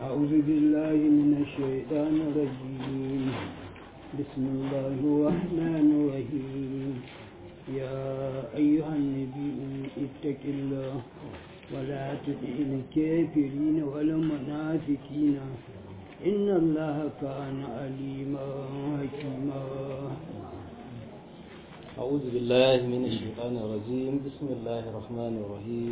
أعوذ بالله من الشيطان الرجيم بسم الله الرحمن الرحيم يا أيها النبي اتق الله ولا تطع الكافرين والمنافقين إن الله كان عليما حكيما أعوذ بالله من الشيطان الرجيم بسم الله الرحمن الرحيم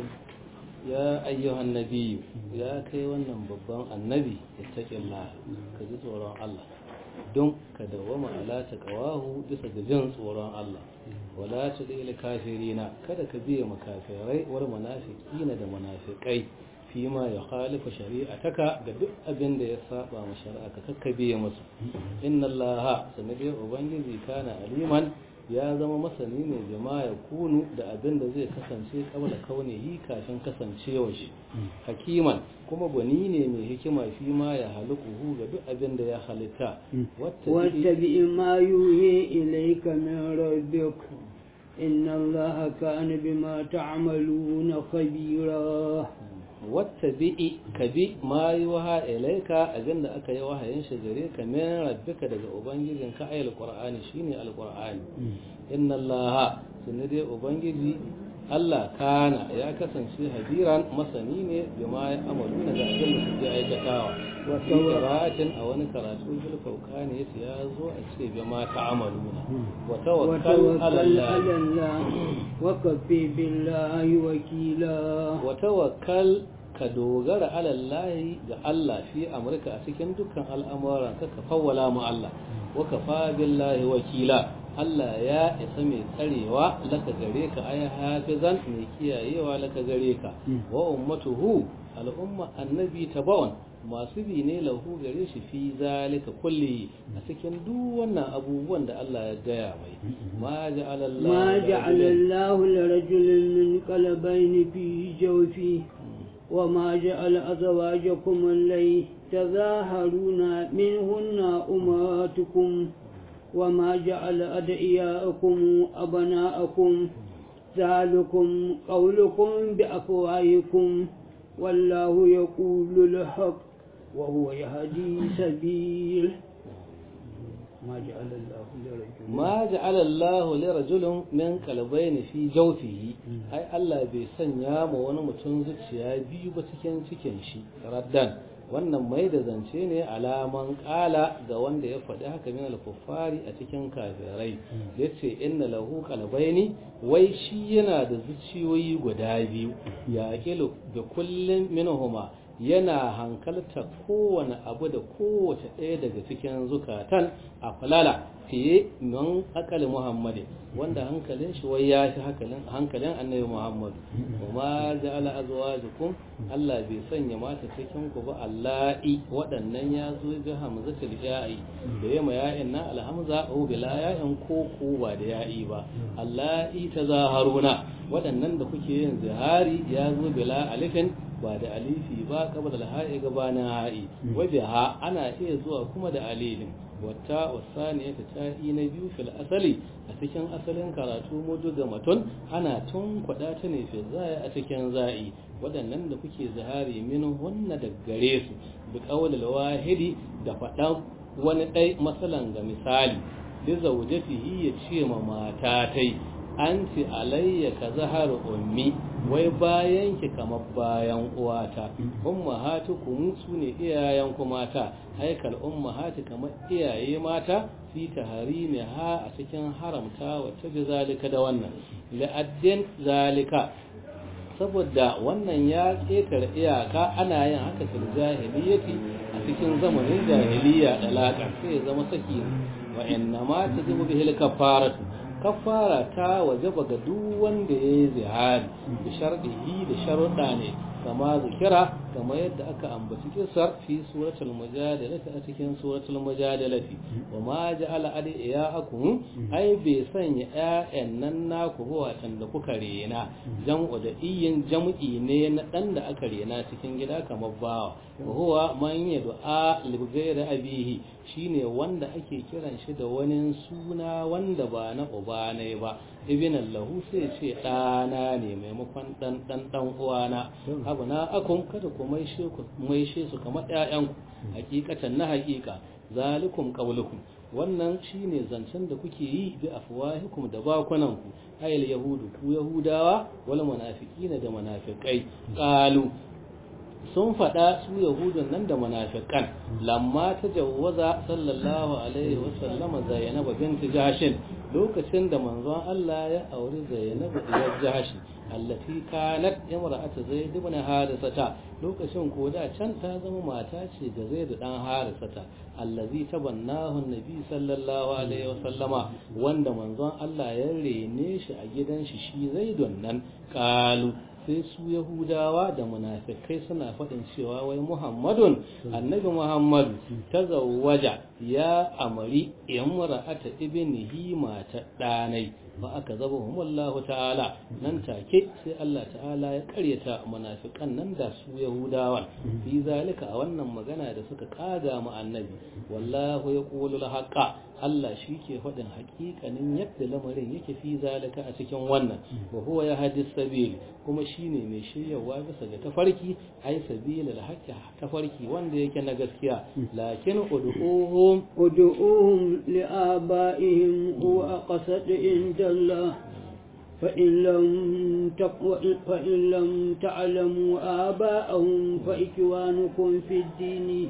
يا أيها النبي يا كي wannan babban annabi ittaqillah ka ji tsoron Allah don ka dawama ala taqwahu bisa ga jin tsoron Allah wala tudil kafirina kada ka biye makafirai war munafiqina da munafiqai fima ya khalifa shari'ataka da duk abin da ya saba ma shari'a ka kakkabe musu inna allaha sanade ubangiji kana aliman ya zama masani ne jama'a kunu da abin da zai kasance kabla kaunihi kafin kasancewa shi hakiman kuma gwani ne mai hikima fi ma ya halukuhu ga duk abin da ya halitta wattabi ma yuhi ilayka min rabbik inna allaha kana bima ta'maluna khabira wata bi'i ka bi ma yi waha ilaika abinda aka yi wahayin shi gare ka min rabbika daga ubangijin ka ayal qur'ani shine alqur'ani inna allaha sunne dai ubangiji Allah kana ya kasance hadiran masani ne bima ya amalu na ga abin da suke aikatawa wa qira'atin a wani karatu bil fawqani yace ya zo a ce bima ta'amaluna wa tawakkal ala Allah wa kafi billahi wakila wa tawakkal ka dogara alallahi ga Allah fi amurka a cikin dukkan al'amuran ka ka fawwala mu Allah wa kafa billahi wakila Allah ya isa mai tsarewa laka gare ka ay hafizan mai kiyayewa laka gare ka wa ummatuhu al'umma annabi tabawun masu bi ne lahu gare shi fi zalika kulli a cikin duk wannan abubuwan da Allah ya gaya mai ma ja'ala Allah ma ja'ala Allah lirajulin min qalbayni fi jawfi وما جعل أزواجكم اللي تظاهرون منهن أمهاتكم وما جعل أدعياءكم أبناءكم ذلكم قولكم بأفواهكم والله يقول الحق وهو يهدي سبيل ما جعل الله لرجل ما جعل الله لرجل من قلبين في جوفه ai Allah bai sanya ma wani mutum zuciya biyu ba cikin cikin shi raddan wannan mai da zance ne alaman kala ga wanda ya faɗi haka min al-kuffari a cikin kafirai yace inna lahu qalbayni wai shi yana da zuciyoyi guda biyu ya aqilu bi kullin minhuma yana hankalta kowane abu da kowace ɗaya daga cikin zukatan a falala fiye min akali muhammadi wanda hankalin shi wai ya shi hankalin annabi muhammadu kuma ja'ala azwajukum Allah bai sanya mata cikin ku ba Allahi waɗannan ya zo bi hamzatul ya'i da yama ya'in na alhamza o bila ya'in ko ko ba da ya'i ba Allahi tazaharuna waɗannan da kuke yin zihari ya zo bila alifin ba da alifi ba kaba da ha'i gabanin ha'i waje ha ana iya zuwa kuma da alifin wata wasaniya ta ta'i na biyu fil asali a cikin asalin karatu mudu ga matun ana tun kwada ta ne fi zai a cikin za'i waɗannan da kuke zahari min hunna da gare su bi qawlil wahidi da faɗan wani ɗai masalan ga misali li zawjatihi ya ce ma mata tai anti alayya ka zahar ummi wai bayan ki kamar bayan uwata ummahatukum sune iyayen ku mata haikal ummahati kamar iyaye mata fi taharimi ha a cikin haramta wacce bi zalika da wannan la'addin zalika saboda wannan ya ƙetare iyaka ana yin haka fil jahiliyyati a cikin zamanin jahiliya dalaka sai ya zama saki wa innama tajibu bihil kafaratu kafara ta wajaba ga duk wanda ya yi zihari da sharɗihi da sharuɗa ne kama zikira kama yadda aka ambaci kisar fi suratul mujadalati a cikin suratul mujadalati wa ma ja'ala adiyakum ai bai sanya ƴaƴan nan naku ba watan da kuka rena jam'u da iyin jam'i ne na dan da aka rena cikin gida kamar bawa wa huwa man yad'a li ghayri abihi shine wanda ake kiran shi da wani suna wanda ba na uba ne ba ibn lahu sai ce ɗana ne maimakon ɗan ɗan ɗan uwana abu na akun kada ku maishe su kamar ƴaƴanku hakikatan na hakika zalikum qawlukum wannan shine zancen da kuke yi bi afwahikum da bakunanku ayil yahudu ku yahudawa wal munafiqina da munafiqai qalu sun faɗa su yahudun nan da munafiqan lamma ta jawwaza sallallahu alaihi wasallama zainab bint jahshin lokacin da manzon Allah ya auri zainab bint jahshin allati kanat imra'atu zaid ibn harisata lokacin ko da can ta zama mata ce ga zaid dan harisata allazi tabannahu annabi sallallahu alaihi wasallama wanda manzon Allah ya rene shi a gidan shi shi zaidun nan qalu sai su yahudawa da munafikai suna faɗin cewa wai muhammadun annabi muhammadu ta zawaja ya amari imra'ata ibnihi mata ɗanai ba aka zaba wallahu ta'ala nan take sai Allah ta'ala ya karyata munafikan nan da su yahudawan fi zalika a wannan magana da suka kaga mu annabi wallahu yaqulu al-haqqa Allah shi ke faɗin hakikanin yadda lamarin yake fi zalika a cikin wannan wa huwa ya hadis sabil kuma shine mai shiryawa bisa ga tafarki ai sabil al tafarki wanda yake na gaskiya lakin ud'uhum ud'uhum li'abaihim huwa aqsad inda Allah فإن لم فإن لم تعلموا آباءهم فإخوانكم في الدين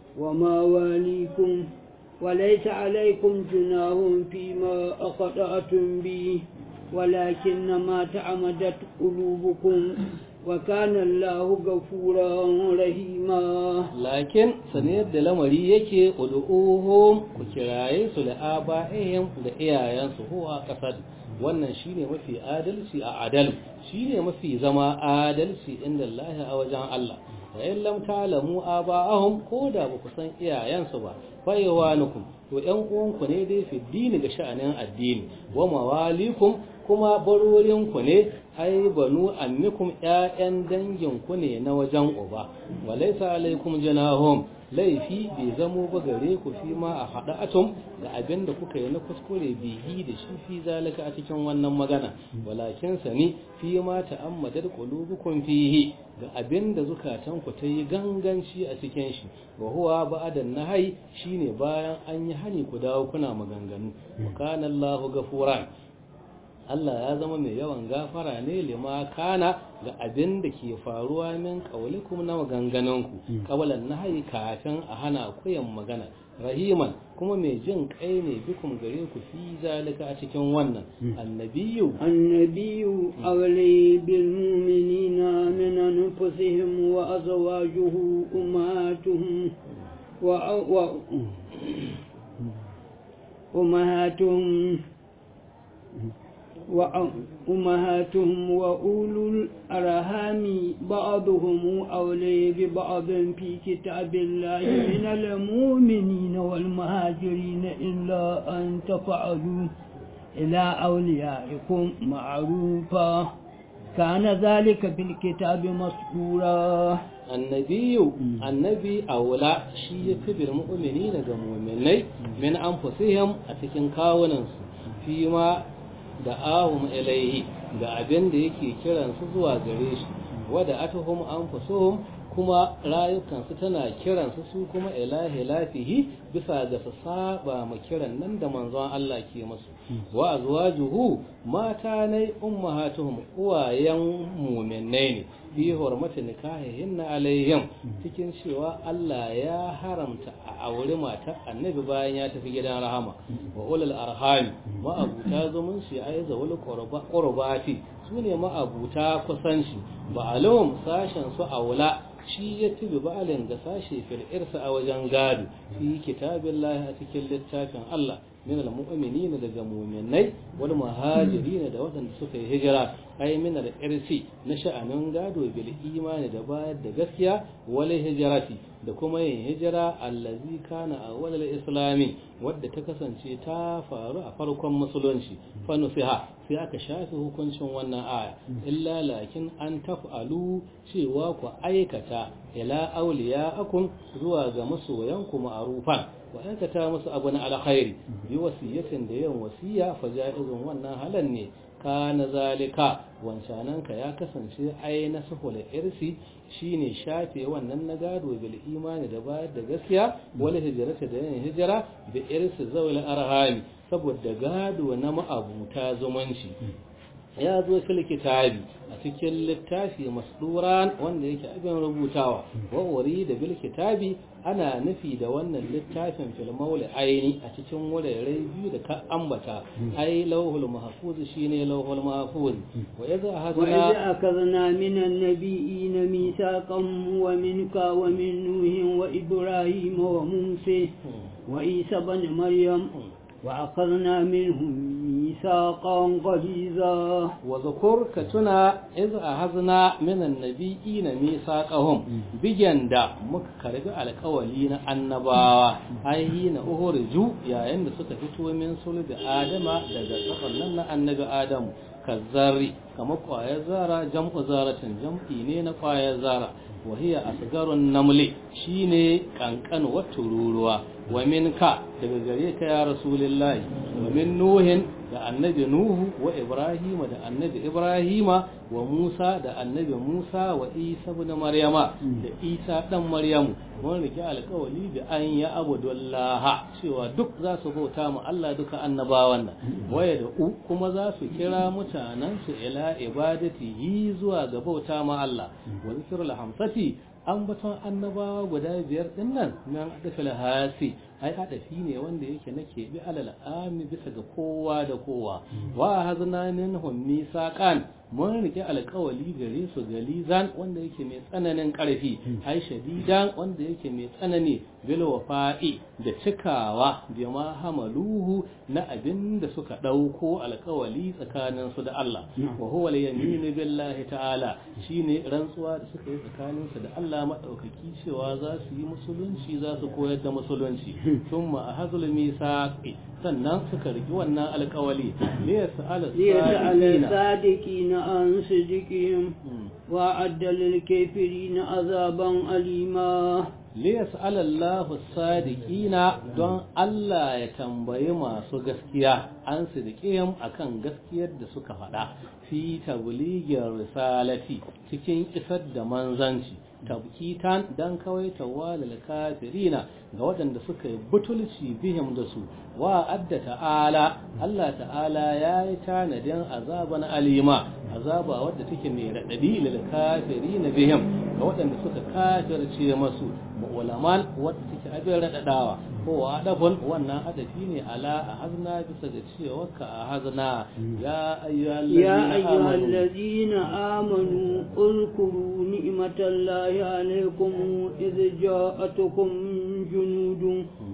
ومواليكم وليس عليكم جناح فيما أخطأتم به ولكن ما تعمدت قلوبكم وكان الله غفورا رحيما لكن saniyar da lamari yake ud'uhum ku kiraye su da aba'ihim da iyayensu huwa kasad wannan shine mafi adalci a adal shine mafi zama adalci inda Allah a wajen Allah wa in lam ta'lamu aba'ahum ko da ba ku san iyayensu ba fa yawanukum to ƴan uwanku ne dai fi dini ga sha'anin addini wa mawalikum kuma barorinku ne ai banu ammikum ƴaƴan danginku ne na wajen uba walaysa alaikum janahum laifi bai zamo ba gare ku fi ma a haɗa atom da abin da kuka yi na kuskure bihi da shi fi zalika a cikin wannan magana walakin sani fi ma ta'ammadar qulubukum fihi ga abin da zukatan ku ta yi ganganci a cikin shi wa huwa ba'dan nahai shine bayan an yi hani ku dawo kuna maganganu wa kana Allahu gafuran Allah ya zama mai yawan gafara ne lima kana ga abin da ke faruwa min kaulikum na maganganunku kawalan nahayi kafin a hana kuyan magana rahiman kuma mai jin kai ne bikum gare ku fi zalika a cikin wannan annabiyu annabiyu awli bil mu'minina min anfusihim wa azwajuhu ummatuhum wa wa ummatuhum وأمهاتهم وأولو الأرحام بعضهم أولي ببعض في كتاب الله من المؤمنين والمهاجرين إلا أن تفعلوا إلى أوليائكم معروفا كان ذلك في الكتاب مسطورا النبي النبي أولى شيء كبير المؤمنين كمؤمنين من أنفسهم أتكن كاوننس فيما da ahum ilaihi ga abin da yake kiransu zuwa gare shi wada atuhum anfusuhum kuma rayukansu tana kiransu su kuma ilahi lafihi bisa ga su saba ma kiran nan da manzon Allah ke musu wa azwajuhu mata ne ummahatuhum uwayen mu'minai ne fi hurmati nikahihin alaihim cikin cewa Allah ya haramta a aure matar annabi bayan ya tafi gidan rahama wa ulul arham ma'abuta zumunci ai zawul qurbati sune ma'abuta kusanci ba alawum sashen su aula shi ya tubi ba'alin ga sashe fil irsa a wajen gado fi kitabillahi a cikin littafin Allah min al-mu'minina daga mu'minai wal muhajirin da waɗanda suka yi hijira ai min al-irsi na sha'anin gado bil imani da bayar da gaskiya wal hijrati da kuma yin hijira allazi kana awwal al-islami wadda ta kasance ta faru a farkon musulunci fa nufiha sai aka shafi hukuncin wannan aya illa lakin an taf'alu cewa ku aikata ila awliya'akum zuwa ga masoyanku ma'rufan wa aikata musu abu na alkhairi bi wasiyatin da yin wasiya fa ja'izun wannan halan ne kana zalika wancanan ka ya kasance ai na sahul irsi shine shafe wannan na gado bil imani da bayar da gaskiya wala hijrata da yin hijira bi irsi zawil arhami saboda gado na ma'abuta zumunci ya zo fil kitabi a cikin littafi masduran wanda yake abin rubutawa wa wari da bil kitabi ana nufi da wannan littafin fil mauli aini a cikin wurare biyu da ka ambata ai lauhul mahfuz shine lauhul mahfuz wa idza وإذ hadana أخذنا من النبيين ميثاقا ومنك ومن نوح وإبراهيم وموسى وعيسى بن مريم وأخذنا منهم ميثاقا غليظا وذكر كتنا إذ أخذنا من النبيين ميثاقهم بجندا مكرب على قولين النباوة أي حين أخرجوا يا عند سكفتوا من صلب آدم daga tsakanin annabi Adam kazzari kamar kwayar zara jam'u zaratin jam'i ne na kwayar zara wa hiya asgarun namli shine kankan wa tururuwa wa minka daga gare ka ya rasulullahi wa min nuhin da annabi nuhu wa ibrahima da annabi ibrahima wa musa da annabi musa wa isa ibn maryama da isa dan maryamu mun rike alƙawali da an ya abudullaha cewa duk za su bauta mu Allah duka annabawan nan waya da u kuma za su kira mutanen su ila ibadatihi zuwa ga bauta ma Allah wa zikrul hamsati an baton annabawa guda biyar din nan nan adafil hasi ai adafi ne wanda yake na keɓe alal ami bisa ga kowa da kowa wa hazna minhum misaqan mun rike alƙawali gare su galizan wanda yake mai tsananin ƙarfi ai shadidan wanda yake mai tsanani bil wafa'i da cikawa bi ma hamaluhu na abin da suka ɗauko alƙawali tsakanin su da Allah wa huwa al-yaminu billahi ta'ala shine rantsuwa da suka yi tsakanin su da Allah madaukaki cewa za su yi musulunci za su koyar da musulunci thumma ahazul misaqi sannan suka riki wannan alƙawali li yas'ala ليسأل الصادقين عن صدقهم وأعد للكافرين عذابا أليما liyas'ala Allahu sadiqina don Allah ya tambayi masu gaskiya an sidqihim akan gaskiyar da suka faɗa fi tabligir risalati cikin isar da manzanci tabkitan dan kawai tawalal kafirina ga waɗanda suka yi butulci bihim da su wa adda ta'ala Allah ta'ala ya yi tanadin azaban alima azaba wadda take mai raɗaɗi lil kafirina bihim ga waɗanda suka kafirce masu mu'ulaman wadda take abin raɗaɗawa ko wa adafun wannan adafi ne ala a hazna bisa ga cewa ka a hazna ya يا أيها ayyuhal الذين آمنوا اذكروا نعمة الله عليكم إذ جاءتكم جنود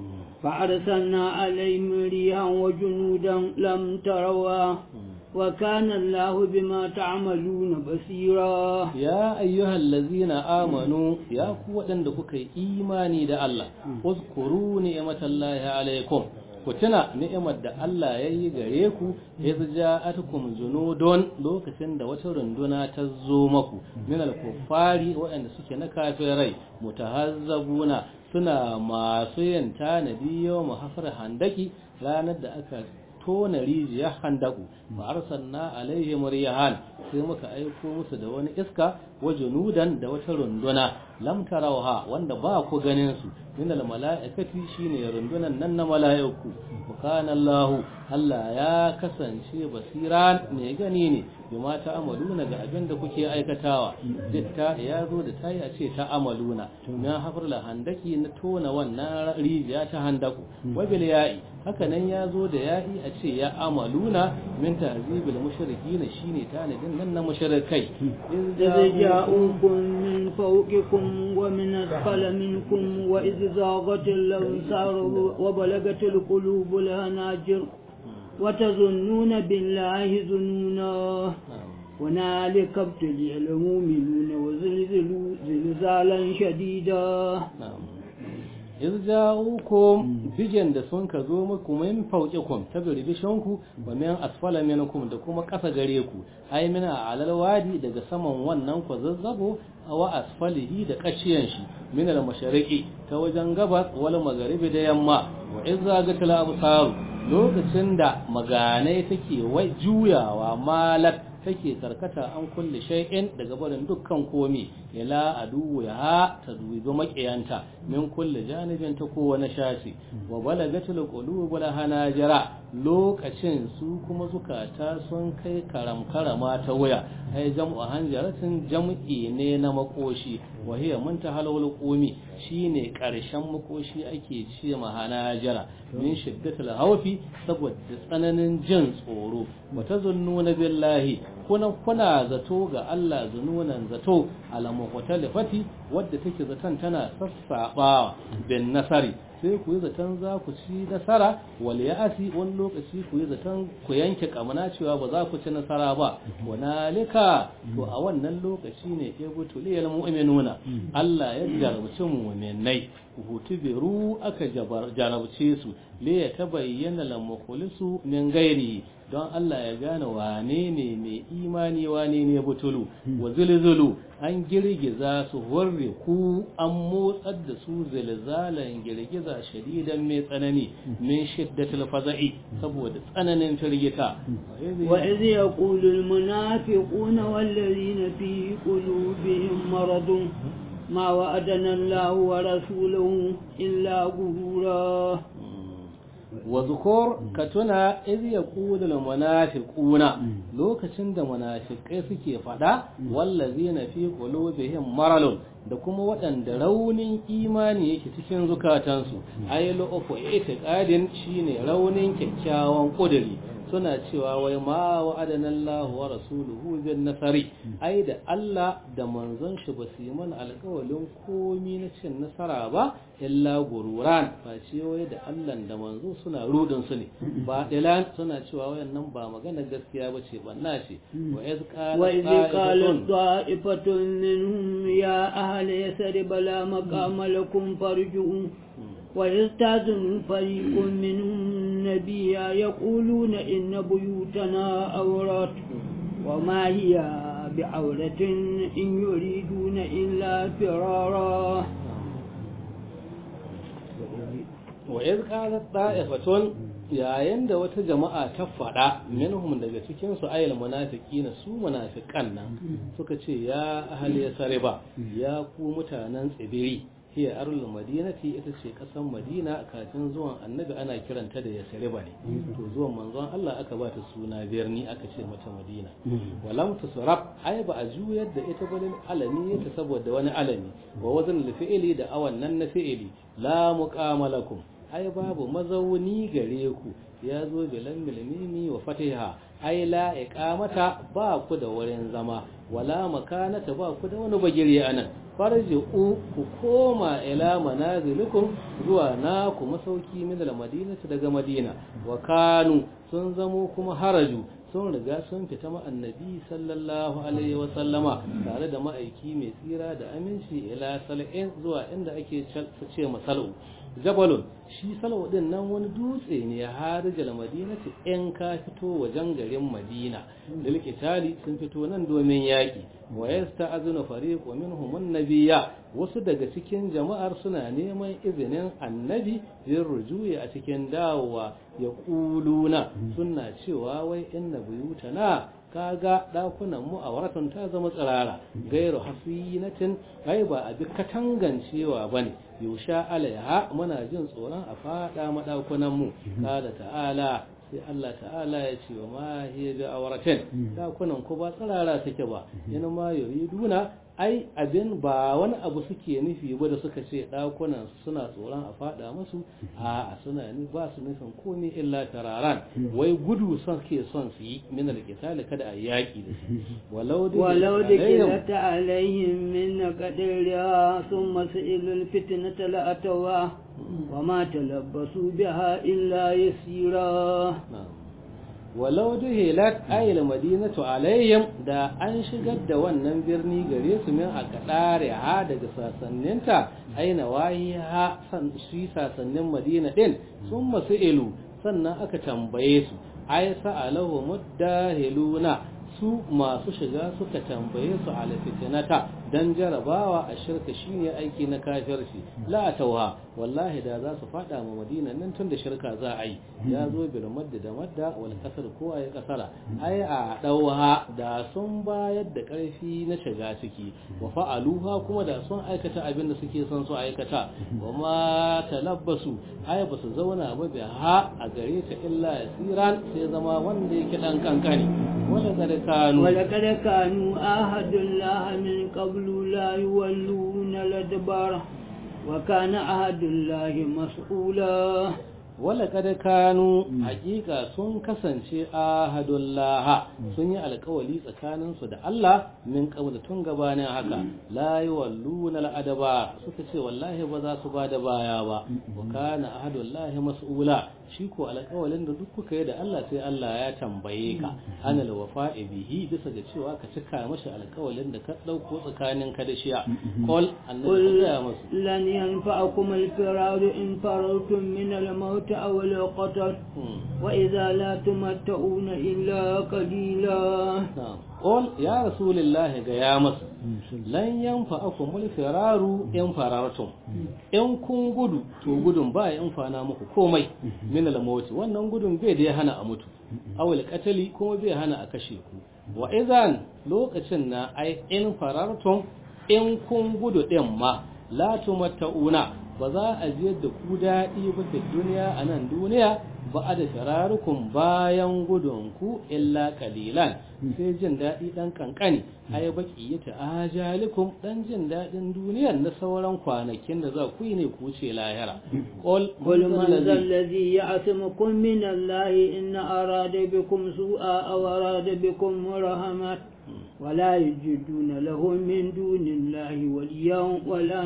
فأرسلنا عليهم ريحا وجنودا لم تروا وكان الله بما تعملون بصيرا ya ayyuhal lazina amanu ya ku waɗanda kuka yi imani da Allah uzkuru ni'matallahi alaikum ku tuna ni'imar da Allah ya yi gare ku iz ja'atukum junudun lokacin da wata runduna ta zo maku min al-kuffari waɗanda suke na kafirai mutahazzabuna suna masu yin tanadi yawm hafar handaki ranar da aka tona rijiyar handaku ba arsalna alaihim riyahan sai muka aiko musu da wani iska wa junudan da wata runduna lam tarawha wanda ba ku ganin su min al malaikati shine rundunan nan na malaiku kana Allah Allah ya kasance basiran ne gani ne bima ta amaluna ga abin da kuke aikatawa ditta ya zo da tayi a ce ta amaluna na hafar la handaki na tona wannan rijiya ta handaku wa bil ya'i haka nan ya zo da ya'i a ce ya amaluna min tahzibil mushrikin shine tanadin nan na mushrikai إذ جاءوكم من فوقكم ومن أسفل منكم وإذ زاغت الأبصار وبلغت القلوب الهناجر وتظنون بالله ظنونا هنالك ابتلي المؤمنون وزلزلوا زلزالا شديدا irja'ukum bijan da sun ka zo muku min fauqikum ta birbishanku wa min asfala minkum da kuma ƙasa gare ku ai mina alal wadi daga saman wannan ku zazzabo wa asfalihi da kashiyan shi min al mashariqi ta wajen gabas wal magharibi da yamma wa izza gatal absar lokacin da maganai take wai juyawa malat take karkata an kulle shay'in daga barin dukkan komi ila adu ya ta dubi makiyanta min kulle janibin ta kowane shashi wa balagatul qulubul hanajira lokacin su kuma zukata sun kai karam karama ta waya ai jam'u hanjaratin jam'i ne na makoshi wa hiya muntahal qumi shine karshen makoshi ake ce ma hanajira min shiddatul hawfi saboda tsananin jin tsoro wa tazunnuna billahi kuna kuna zato ga Allah zununan zato ala muqtalifati wadda take zaton tana sassabawa bin nasari sai ku yi zaton za ku ci nasara wal ya'asi wani lokaci ku yi zaton ku yanke kamana cewa ba za ku ci nasara ba hunalika to a wannan lokaci ne ya butuliyal mu'minuna Allah ya jarabci mu'minai hutubiru aka jarabce su le ya tabayyana lal mukhlisu min gairi don Allah ya gane wane ne mai imani wane ne butulu wa zulzulu an girgiza su horre ku an motsar da su zilzalan girgiza shadidan mai tsanani min shiddatul faza'i saboda tsananin firgita wa iz yaqulu al munafiquna wal ladhina fi qulubihim maradun ما وعدنا الله ورسوله إلا غرورا وذكر كتنا إذ يقول المنافقون لوكشن da munafikai suke fada wallazina fi qulubihim maralun da kuma waɗanda raunin imani yake cikin zukatansu ay lu'fu itiqadin shine raunin kyakkyawan kuduri suna cewa wai ma wa'adana Allah wa rasuluhu bin nasari ai da Allah da manzon shi ba su yi mana alƙawalin komi na cin nasara ba illa gururan ba ce wai da Allah da manzo suna rudin su ne ba dilan suna cewa wayannan ba magana gaskiya ba ce banna ce wa iz qalat ta'ifatun minhum ya ahli yasrib la maqama lakum farju'un ويستاذن فريق منهم النبي يقولون إن بيوتنا عورات وما هي بعورة إن يريدون إلا فرارا وإذ قالت طائفة yayin da wata jama'a ta faɗa minhum daga cikin su ayyul munafiqina su munafiqan nan suka ce ya ahli yasriba ya ku mutanen tsibiri hiya arul madinati ita ce kasan madina kafin zuwan annabi ana kiranta da yasriba ne to zuwan manzon Allah aka ba ta suna birni aka ce mata madina walam tusrab ai ba a juyar da ita balin alami ta saboda wani alami wa wazn fi'ili da awan nan na fi'ili la muqamalakum ai babu mazauni gare ku ya zo bilan milmimi wa fatiha ai la iqamata ba ku da wurin zama wala makanata ba ku da wani bagire anan farji'u ku koma ila manazilikum zuwa na ku masauki min al-madinati daga madina wa kanu sun zamo kuma haraju sun riga sun fita ma annabi sallallahu alaihi wa sallama tare da ma'aiki mai tsira da aminci ila sal'in zuwa inda ake ce masalu jabalun shi salwa din nan wani dutse ne ya harijal madinati in ka fito wajen garin madina da likitali sun fito nan domin yaki wa yasta'azunu fariqu minhum an-nabiyya wasu daga cikin jama'ar suna neman izinin annabi yin rujuyi a cikin dawowa ya kuluna suna cewa wai inna buyutana kaga dakunan mu a waratan ta zama tsirara gairu hasinatin ai ba a bi katangancewa bane yusha alaiha muna jin tsoron a fada madakunan mu kada ta'ala sai Allah ta'ala ya ce wa ma hiya bi awratin dakunan ku ba tsirara take ba yana ma yuriduna ai abin ba wani abu suke nufi ba da suka ce dakunan suna tsoron a fada musu a suna ni ba su nufin komai illa tararan wai gudu son ke son su yi min alqitali kada a yaki da su walau da walau da kilata alaihim min qadriya thumma sa'ilul fitnata la atawa wa ma talabbasu biha illa yasira walau duhilat ayil madinatu alayhim da an shigar da wannan birni gare su min a kadare ha daga sasanninta aina wahi ha san shi sasannin madina din sun masu ilu sannan aka tambaye su ay sa'alahu muddahiluna su masu shiga suka tambaye su ala fitinata dan jarabawa a shirka shine aiki na kafirci la tauha wallahi da za su fada ma madina nan tun da shirka za a yi ya zo bil madda da madda wal kasar ko ay kasara ai a dauha da sun bayar da karfi na shiga ciki wa fa'aluha kuma da sun aikata abin da suke son su aikata wa ma talabbasu ai ba su zauna ba bi ha a gare ta illa yasiran sai zama wanda yake dan kankani wala kad kanu wala kad kanu ahadullah min qablu la yuwalluna ladbara wa kana ahadullah mas'ula wala kada kanu hakika sun kasance ahadullah sun yi alkawali tsakaninsu da Allah min qabla tun gabanin haka la yawalluna al'adaba suka ce wallahi ba za su bada baya ba wa kana ahadullah mas'ula shi ko alkawalin da duk kuka yi da Allah sai Allah ya tambaye ka anal wafa'i bihi bisa ga cewa ka cika mashi alkawalin da ka dauko tsakanin ka da shi qul annabi ya masu lan yanfa'akum al-firar in farartum min al-maut أو القتل وإذا لا تمتعون إلا قليلا قول يا رسول الله يا مس lan yanfa'akum al-firaru in farartum in kun gudu to gudun ba ya amfana muku komai min al-maut wannan gudun bai da hana a mutu aw al-qatali kuma bai hana a kashe ku wa idan lokacin na ai in farartum in kun gudu din ma la tumatta'una ba za a jiyar da ku daɗi ba da duniya a nan duniya ba a da shirarukun bayan gudunku illa kalilan sai jin daɗi ɗan ƙanƙani a yi baƙi ya ta'ajalikum ɗan jin daɗin duniyar na sauran kwanakin da za ku yi ne ku ce lahira قل من ذا الذي يعصمكم من الله إن أراد بكم سوءا أو أراد بكم رحمة ولا يجدون له من دون الله وليا ولا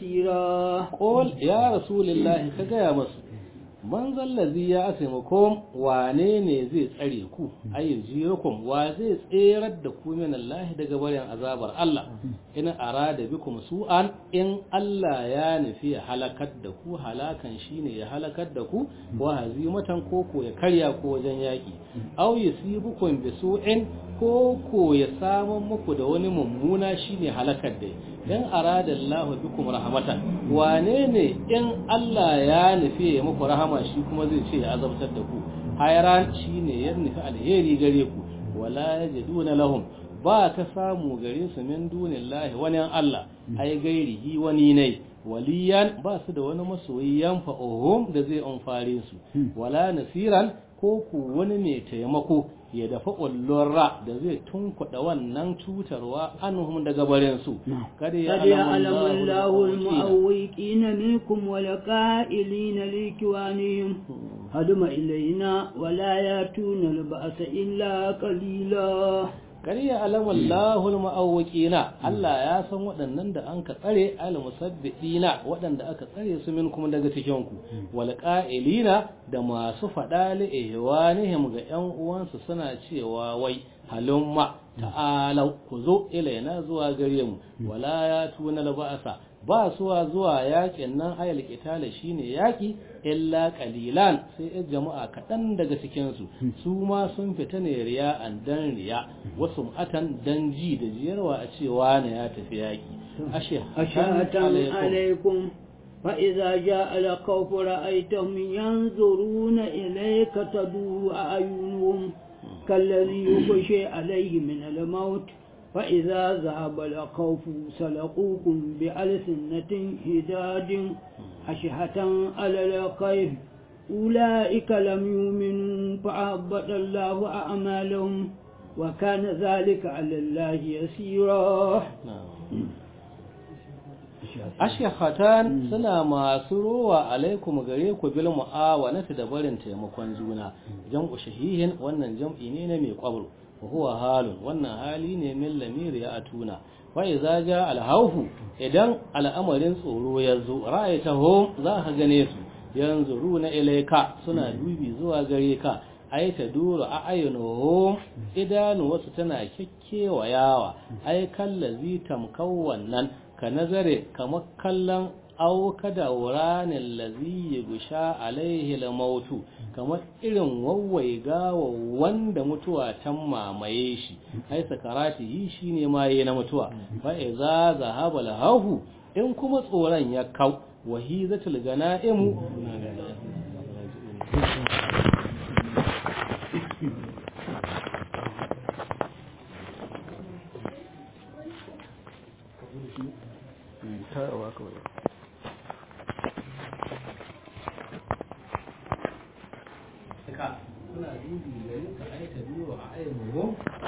نصيرا قول يا رسول الله كجا مس man zallazi ya asimukum wane ne zai tsare ku ayin jirukum wa zai tserar da ku min Allah daga barin azabar Allah in arada bikum su'an in Allah ya nufi ya halakar da ku halakan shine ya halakar da ku wa hazimatan koko ya karya ko wajen yaki aw yusibukum bi su'in koko ya samu muku da wani mummuna shine halakar da in arada Allah bikum rahmatan wane ne in Allah ya nufi ya muku rahama shi kuma zai ce ya azabtar da ku hayran shine ya nufi alheri gare ku wala yajiduna lahum ba ka samu gare su min dunillahi wani Allah ai gairihi wani ne waliyan ba su da wani masoyi yanfa'uhum da zai amfare su wala nasiran ko ku wani mai taimako ya dafa ƙwallon da zai tunkuɗa wannan cutarwa anhum daga barin su kada ya alamun lahul mu'awwiqina minkum wa laqa'ilina likiwanihim haduma ilaina wala yatuna al-ba'sa illa qalila kariya alamun lahul ma'awakina Allah ya san waɗannan da an ka tsare al-musabbidina waɗanda aka tsare su min kuma daga cikin ku wal qa'ilina da masu faɗa li ihwanihim ga ƴan uwansu suna cewa wai halumma ta'alau ku zo ilaina zuwa gare mu wala ya tuna ba'asa ba suwa zuwa yakin nan ayal kitala shine yaki illa qalilan sai yan jama'a kaɗan daga cikin su su ma sun fita ne riya an dan riya wasu atan dan ji da jiyarwa a cewa ne ya tafi yaki ashhatan alaikum فإذا جاء الخوف رأيتهم ينظرون إليك تدور أعينهم كالذي يخشى عليه من الموت فإذا ذهب الخوف سلقوكم بألسنة هداد أشهة على الخير أولئك لم يؤمنوا فأهبط الله أعمالهم وكان ذلك على الله يسيرا ashihatan suna masu rowa alaikum gare ku bil mu'awanati da barin taimakon juna jam'u shahihin wannan jam'i ne na mai kwabro wa huwa halun wannan hali ne min lamir ya atuna wa idza ja al hawfu idan al'amarin tsoro ya zo ra'aytahum za ka gane su yanzuruna ilayka suna dubi zuwa gare ka ai ta duru a ayyunuhum idanu wasu tana kekkewa yawa ai kallazi tamkau wannan ka nazare kamar kallon au kada wuranin lazi gusha alaihi lamautu kamar irin wawwai gawa wanda mutuwa tan mamaye shi ai sakarati yi shine maye na mutuwa fa iza zahaba lahu in kuma tsoron ya kau wahizatul ganaimu suna dubi gari ka aika biyu a aimuhu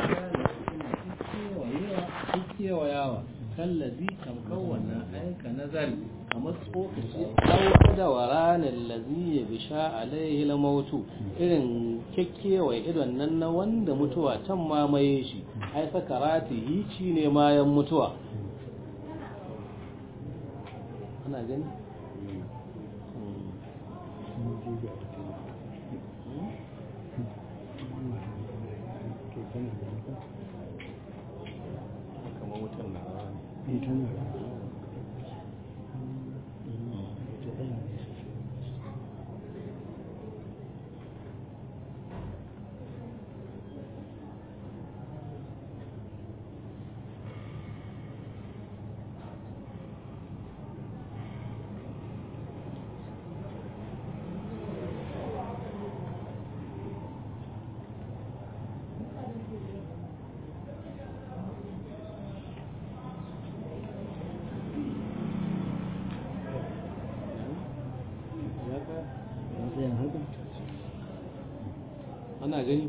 kewayawa kallazi tamkar wannan aika nazari kamar tsokaci ɗauka da waranin lazi ya bisha alaihi lamautu irin kyakkyewa idon nan na wanda mutuwa can mamaye shi ai sakarati hici ne mayan mutuwa ana gani kamar wutan na ana gani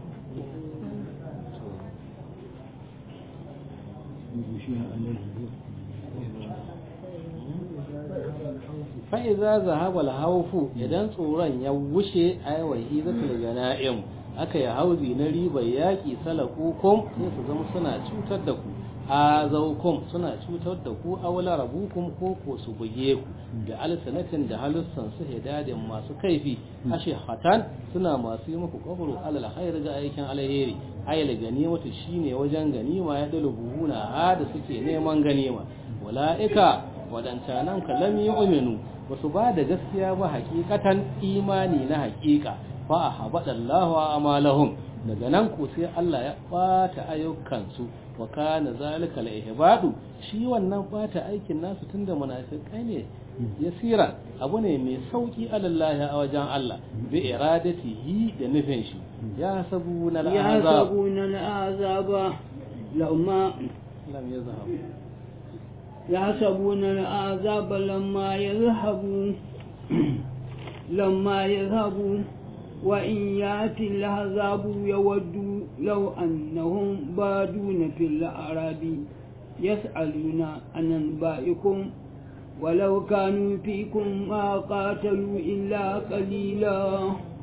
fa'iza zahabal haufu idan tsoron ya wuce aiwahi zatul gana'im aka yi hauzi na ribar yaƙi salakukum sai su zama suna cutar da ku a zaukum suna cutar da ku aula rabukum ko ko su buge ku da alsanatin da halussan su hidadin masu kaifi ashe hatan suna masu yi muku kwabru alal khair ga aikin alheri ayil ganimatu shine wajen ganima ya dalu buhuna ha da suke neman ganima wala'ika wadancanan kalam yu'minu basu ba da gaskiya ba hakikatan imani na hakika fa habadallahu amalahum daga nan ko sai Allah ya bata ayyukansu wa kana zalika al-ihbadu shi wannan bata aikin nasu tunda munafikai ne yasira abu ne mai sauki alallahi a wajen Allah bi iradatihi da nufin shi ya sabuna al-azab ya sabuna al-azaba lamma lam yazhab ya sabuna al-azaba lamma yazhabu lamma yazhabu وإن يأتي العذاب يود لو أنهم بادون في الأعراب يسألون عن أنبائكم ولو كانوا فيكم ما قاتلوا إلا قليلا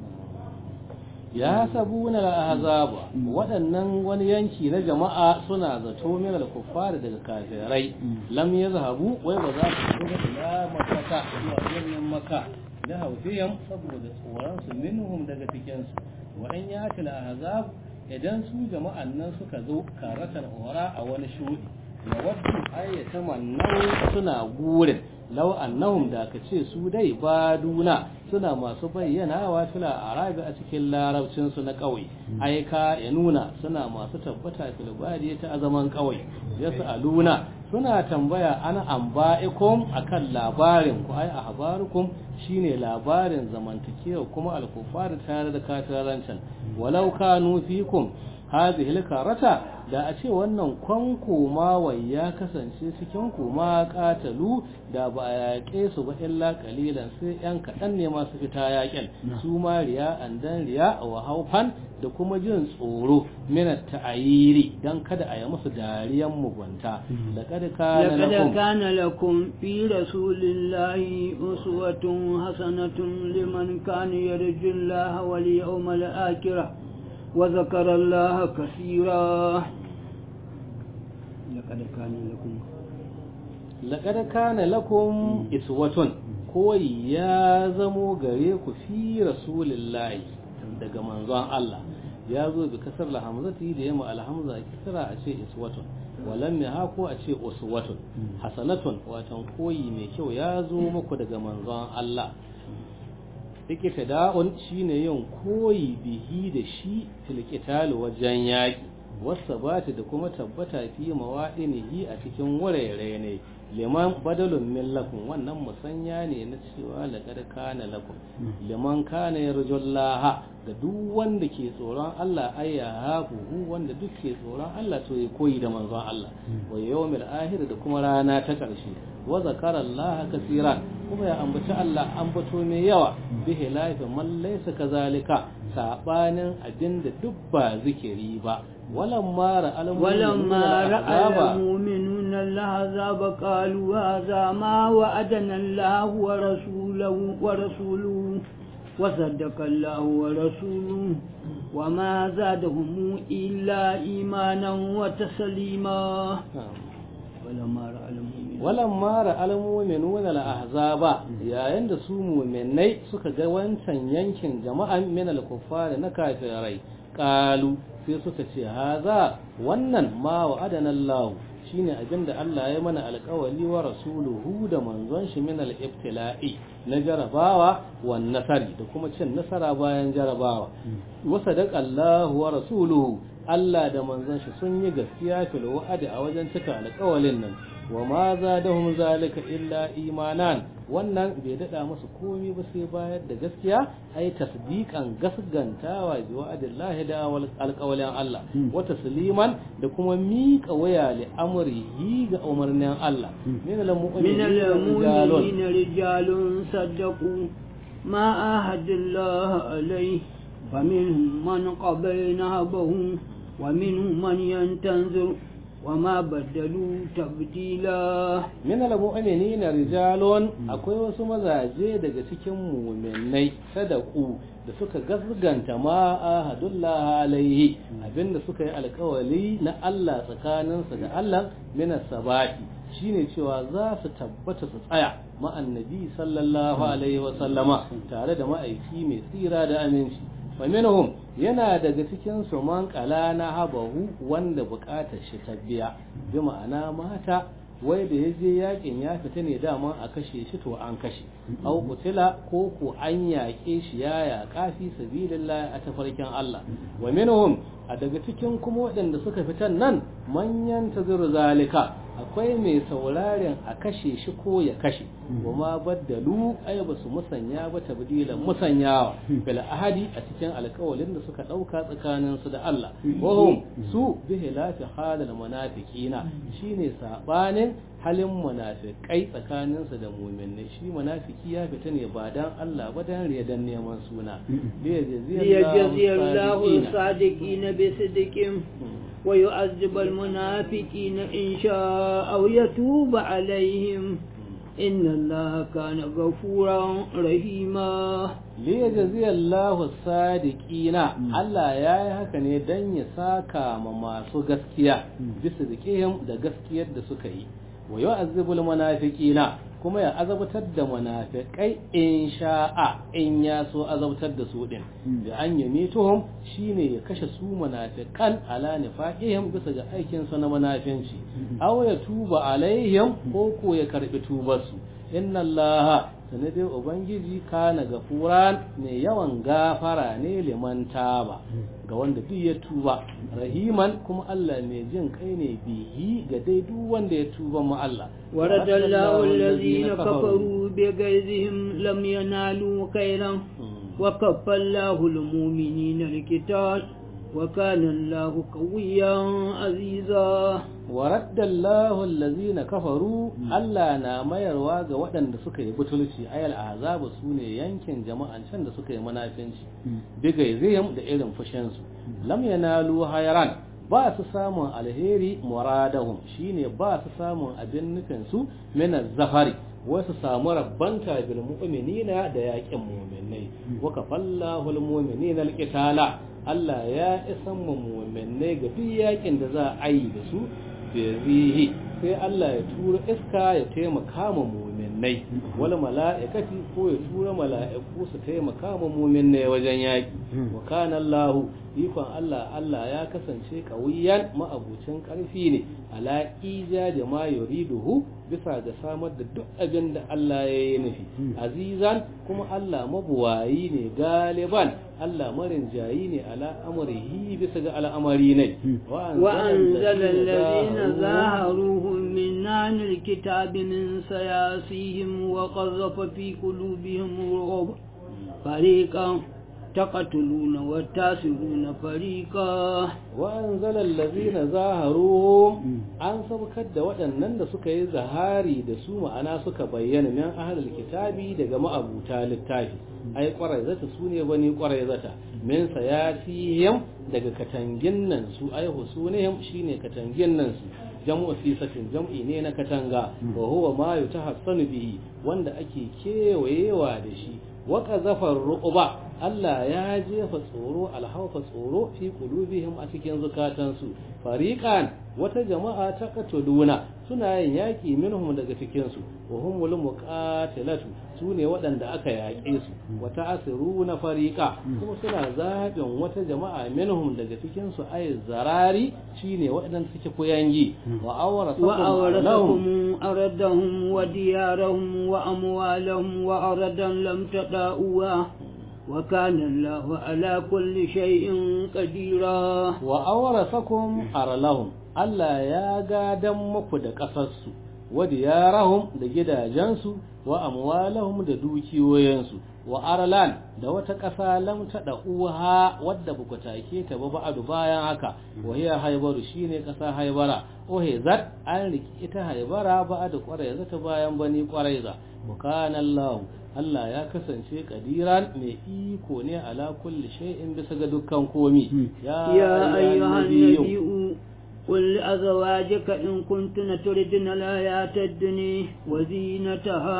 ya sabuna al-ahzaba waɗannan wani yanki na jama'a suna zato min al-kuffar daga kafirai lam yazhabu wai ba za su shiga ila makka zuwa birnin makka da haufiyam saboda tsoronsu minhum daga cikinsu wa'an ya tila ahzab idan su jama'an nan suka zo karatan ora a wani shudi ya waddu ayyata mannau suna gurin law annahum da ka ce su dai baduna suna masu bayyana wa fila arabi a cikin larabcin su na kauye aika ya nuna suna masu tabbata fil badi ta azaman kauye yasaluna suna tambaya ana amba'ikum akan labarin ku ai ahbarukum shine labarin zamantakewa kuma alkufar tare da kafirancin walau kanu fikum hadhihi alkarata da a ce wannan kwanko wai ya kasance cikin ku ma katalu da ba a yaƙe su ba illa kalilan sai yan kaɗan ne masu fita yaƙin su ma riya andan riya wa haufan da kuma jin tsoro minat ta'ayiri dan kada a yi musu dariyan mugunta laqad kana لقد كان لكم في رسول الله أسوة حسنة لمن كان يرجو الله واليوم الآخرة وذكر الله كثيرا لقد كان لكم laqad kana lakum iswatun koyi ya zamo gare ku fi rasulillahi daga manzon Allah ya zo bi kasar alhamzati da yamma alhamza kisra a ce iswatun walam ha ko a ce uswatun hasanatun watan koyi mai kyau ya zo muku daga manzon Allah da'un shine yin koyi bihi da shi fil wajen yaki wasa bata da kuma tabbata fi mawaɗinihi a cikin wurare ne liman badalun min lakum wannan musanya ne na cewa laqad kana lakum liman kana yarjullaha ga duk wanda ke tsoron Allah ayya hafu wanda duk ke tsoron Allah to ya koyi da manzon Allah wa yawmil akhir da kuma rana ta karshe wa zakara Allah kaseeran kuma ya ambaci Allah ambato mai yawa bihi lafi man laysa kazalika sabanin abinda duk ba zikiri ba ولما رأى ولما رأى المؤمنون العذاب قالوا هذا ما وعدنا الله ورسوله ورسوله وصدق الله ورسوله وما زادهم إلا إيمانا وتسليما ولما رأى المؤمنون ولما رأى المؤمنون الأحزاب يا عند su mu'minai suka ga wancan yankin jama'an min al-kuffar na kafirai qalu sai suka ce haza wannan ma wa adana Allah shine abinda Allah ya mana alƙawali wa rasuluhu da manzon shi min al-ibtila'i na jarabawa wan nasari da kuma cin nasara bayan jarabawa wa sadaqa Allah wa rasuluhu Allah da manzon shi sun yi gaskiya fil wa'adi a wajen cika alƙawalin nan wa ma zadahum zalika illa imanan wannan bai dada musu komai ba sai bayar da gaskiya ai tasdiqan gasgantawa bi wa'adillahi da alqawlin Allah wa tasliman da kuma miƙa waya li amrihi ga umarnin Allah min al-mu'minina rijalun saddaqu ma ahadallahu alayhi فمنهم من قضى نهبه ومنهم من ينتظر وما بدلوا تبديلا من المؤمنين رجال akwai wasu mazaje daga cikin mu'minai sadaku da suka gasganta ma ahadullah alaihi abinda suka yi alkawali na Allah tsakaninsa da Allah min sabati shine cewa za su tabbata su tsaya ma annabi sallallahu alaihi wa sallama tare da ma'aiki mai tsira da aminci faminhum yana daga cikin su man kala na habahu wanda bukatar shi ta biya bi ma'ana mata wai da yaje yakin ya fita ne dama a kashe shi to an kashe au kutila ko ko an yaƙe shi ya yaƙa fi sabilillah a tafarkin Allah wa minhum a daga cikin kuma waɗanda suka fitan nan manyan tazuru zalika akwai mai sauraren a kashe shi ko ya kashe wa ma baddalu ai ba su musanya ba tabdilan musanyawa bil ahadi a cikin alƙawalin da suka ɗauka tsakanin su da Allah wahum su bi hilafi halal munafiqina shine sabanin halin munafikai tsakanin su da mu'minai shi munafiki ya fita ne ba dan Allah ba dan riyadan neman suna liyajziyallahu sadiqina bi sidqihim ويعذب المنافقين إن شاء أو يتوب عليهم إن الله كان غفورا رحيما ليجزي الله الصادقين الله يا haka ne dan ya saka ma masu gaskiya bisa dikihim da gaskiyar da suka yi wa yu'azzibul munafiqina kuma ya azabtar da munafiqai in sha'a in ya so azabtar da su din da an yame tuhum shine ya kashe su munafiqan ala nifaqihim bisa ga aikin su na munafinci aw ya tuba alaihim ko ko ya karbi tubar su inna allaha sanadin ubangiji kana gafuran mai yawan gafara ne liman taba ga wanda duk ya tuba rahiman kuma Allah mai jin kai ne bihi ga dai duk wanda ya tuba ma Allah ورد الله الذين كفروا بغيظهم لم ينالوا خيرا وكف الله المؤمنين القتال وكان الله قويا عزيزا ورد الله الذين كفروا Allah na mayarwa ga waɗanda suka yi butulci ayal azabu sune yankin jama'an can da suka yi munafinci bigai zayam da irin fushin su lam yanalu hayran ba su samun alheri muradahum shine ba su samun abin nufin su min zafari wasu samu rabbanta bil mu'minina da yaƙin mu'minai wa kafallahu al mu'minina al qitala Allah ya isan mu mu'minai ga duk yaƙin da za a yi da su bihi sai Allah ya tura iska ya taimaka ma mu'minai wal mala'ikati ko ya tura mala'iku su taimaka ma mu'minai wajen yaƙi wa kana Allah ikon Allah Allah ya kasance kawiyan ma'abucin karfi ne ala ija da ma yuriduhu bisa ga samar da duk abin da Allah ya yi nufi azizan kuma Allah mabuwayi ne galiban Allah marin jayi ne ala amrihi bisa ga al'amari ne wa anzala allazina zaharuhum min nanil kitabi min sayasihim wa qadhafa fi qulubihim rughb fariqan تقتلون وتاسرون فريقا وأنزل الذين ظاهروهم an sabkar da waɗannan da suka yi zahari da su ma'ana suka bayyana min ahlul kitabi daga ma'abuta littafi ai kwarai zata su ne bani kwarai zata min sayasihim daga katangin nan su ai husunihim shine katangin nan su jam'u sisatin jam'i ne na katanga wa huwa ma yutahassanu bihi wanda ake kewayewa da shi wa qazafar ru'ba Allah ya jefa tsoro alhaufa tsoro fi qulubihim a cikin zukatansu fariqan wata jama'a ta katuluna suna yin yaki minhum daga cikin su wa humul muqatilatu sune waɗanda aka yaƙe su wata asiruna fariqa kuma suna zaɓin wata jama'a minhum daga cikin su ay zarari shine waɗanda suke koyangi wa awrasakum aradahum wa diyarahum wa amwalahum wa aradan lam tada'uha وكان الله على كل شيء قديرا وأورثكم أرلهم Allah ya gadan muku da ƙasarsu, wa diyarahum da gidajensu, wa amwalahum da dukiyoyinsu, wa arlan da wata ƙasa lam taɗa uha wadda buku take ta ba ba'adu bayan haka, wa hiya haibaru shine ƙasa haibara, ohe zat an riki ita haibara ba'adu ƙwarai zata bayan bani ƙwarai za, wa kana Allah Allah ya kasance kadiran mai iko ne ala kulli shay'in bisa ga dukkan komi ya ayyuhan nabiyyu قل لأزواجك إن كنتن تردن الحياة الدنيا وزينتها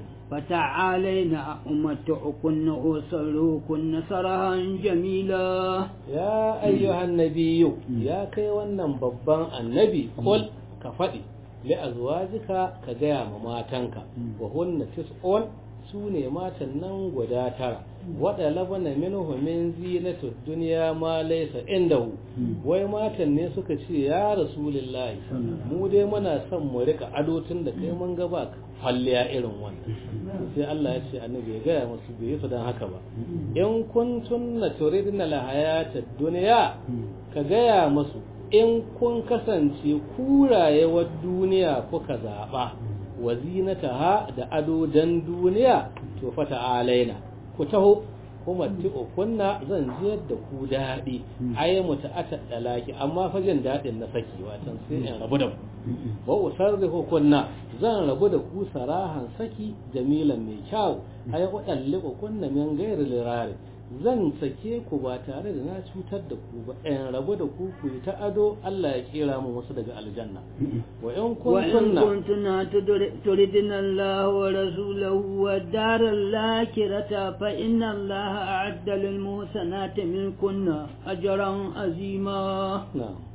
فتعالينا أمتعكن وسروكن سرها جميلا يا أيها النبي يا كي ونن ببان النبي قل كفدي لأزواجك كجام ماتنك وهن تسعون su ne matan nan guda tara waɗa labana minhu min zinatu duniya ma laysa indahu wai matan ne suka ce ya rasulullahi mu dai muna son mu rika ado tun da kai mun ga ba falliya irin wannan sai Allah ya ce annabi ya gaya musu bai yi su dan haka ba in kuntunna turidna la hayata dunya ka gaya musu in kun kasance kurayewar duniya kuka zaba wa zinataha da ado dan duniya to fata alaina ku taho kuma ti'o kunna zan jiyar da ku daɗi ai muta ata dalaki amma fa jin daɗin na saki watan sai in rabu da ku wa usarrihu kunna zan rabu da ku sarahan saki jamilan mai kyau ai wadalliku kunna min ghairi lirari zan sake ku ba tare da na cutar da ku ba in rabu da ku ku ta ado Allah ya kera mu wasu daga aljanna wa in kuntunna turidina Allah wa rasulahu wa daral lakirata fa inna Allah a'adda lil muhsanati minkunna ajran azima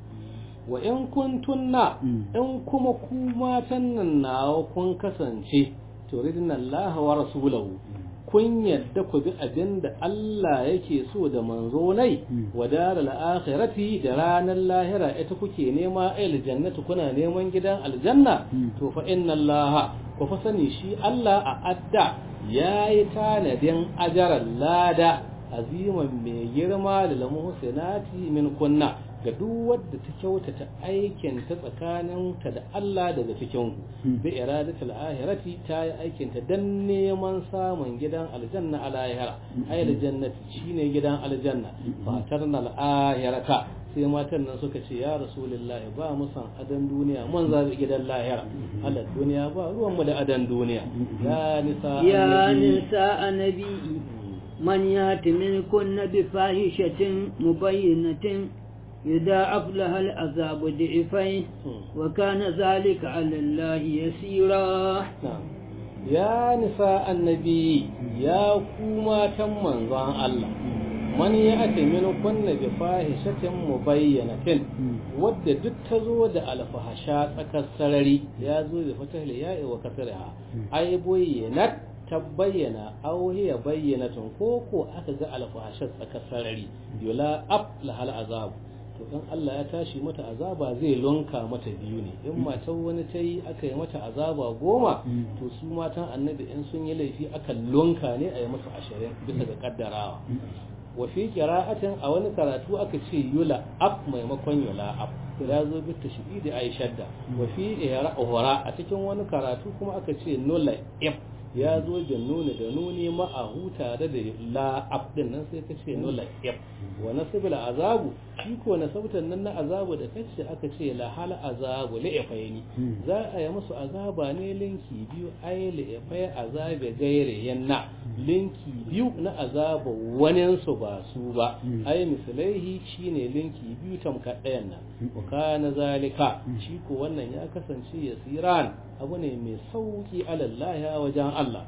wa in kuntunna in kuma ku matan nan nawa kun kasance turidina Allah wa rasulahu kun yadda ku bi abin da Allah yake so da manzo nai wa daral akhirati da ranar lahira ita kuke nema ayil jannatu kuna neman gidan aljanna to fa inna Allah ku fa sani shi Allah a adda yayi tanadin ajaran lada aziman mai girma da lamu husinati min kunna ga duk wadda ta kyautata aikin ta tsakaninta da Allah daga cikin ku bi iradatul ahirati ta yi aikin ta dan neman samun gidan aljanna a lahira ay aljannati shine gidan aljanna fatarna al-ahirata sai matan nan suka ce ya rasulullah ba mu san adan duniya mun zabi gidan lahira Allah duniya ba ruwan mu da adan duniya ya nisa ya nisa annabi man yati minkunna bi fahishatin mubayyinatin يضاعف لها العذاب ضعفين وكان ذلك على الله يسيرا يا نساء النبي يا كوما تمن زان الله man ya ake mini kunna bi fahishatin mubayyanatin wadda duk ta zo da alfahasha tsakar sarari ya zo da fatahli ya'i wa kasarha ai boyyanat ta bayyana auhiya bayyanatun ko ko aka ga alfahashar tsakar sarari yola ab lahal azab to in Allah ya tashi mata azaba zai lunka mata biyu ne in matan wani ta yi aka yi mata azaba goma to su matan annabi in sun yi laifi aka lunka ne a yi musu ashirin bisa ga kaddarawa wa fi qira'atin a wani karatu aka ce yula ab maimakon yula ab ya zo bi tashbih da aishadda wa fi ihra a cikin wani karatu kuma aka ce nula ib ya zo da nuni da nuni ma'ahu tare da la'ab din nan sai ka ce nula ib wa nasibul azabu shi ko nasabtan nan na azabu da kace aka ce la hal azabu li ifaini za a yi musu azaba ne linki biyu ay li ifai azabe gaire yanna linki biyu na azaba wani su ba su ba ay misalaihi shine linki biyu tamka ɗayan nan wa kana zalika shi ko wannan ya kasance yasiran abu ne mai sauki alallahi a wajen Allah